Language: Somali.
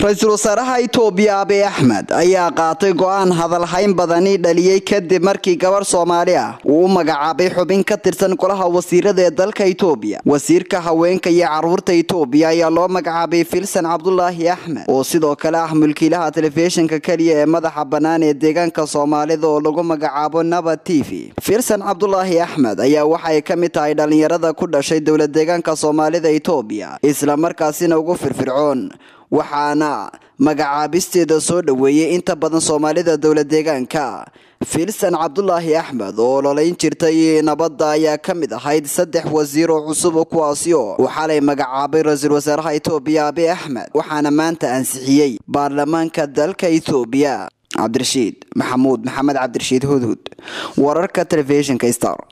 ra-iisul wasaaraha itoobiya abiy axmed ayaa qaatay go-aan hadalhayn badani dhaliyey kadib markii gabar soomaali ah uu u magacaabay xubin ka tirsan golaha wasiirada ee dalka itoobiya wasiirka haweenka iyo caruurta itoobiya ayaa loo magacaabay filsan cabdulaahi axmed oo sidoo kale ah mulkiilaha telefishinka keliya ee madaxa bannaan ee deegaanka soomaalida oo lagu magacaabo naba t v filsan cabdulaahi axmed ayaa waxay ka mid tahay dhalinyarada ku dhashay dowlad deegaanka soomaalida itoobiya islamarkaasina ugu firfircoon waxaana magacaabisteeda soo dhoweeyey inta badan soomaalida dowlad deegaanka filsan cabdulaahi axmed oo ololayn jirtay nabadda ayaa ka mid ahayd saddex wasiir oo cusub kuwaasi oo uu xalay magacaabay ra-iisul wasaaraha itoobiya abiy axmed waxaana maanta ansixiyey baarlamaanka dalka itoobiya cabdirashiid maxamuud maxamed cabdirashiid hudhud wararka telefishinka star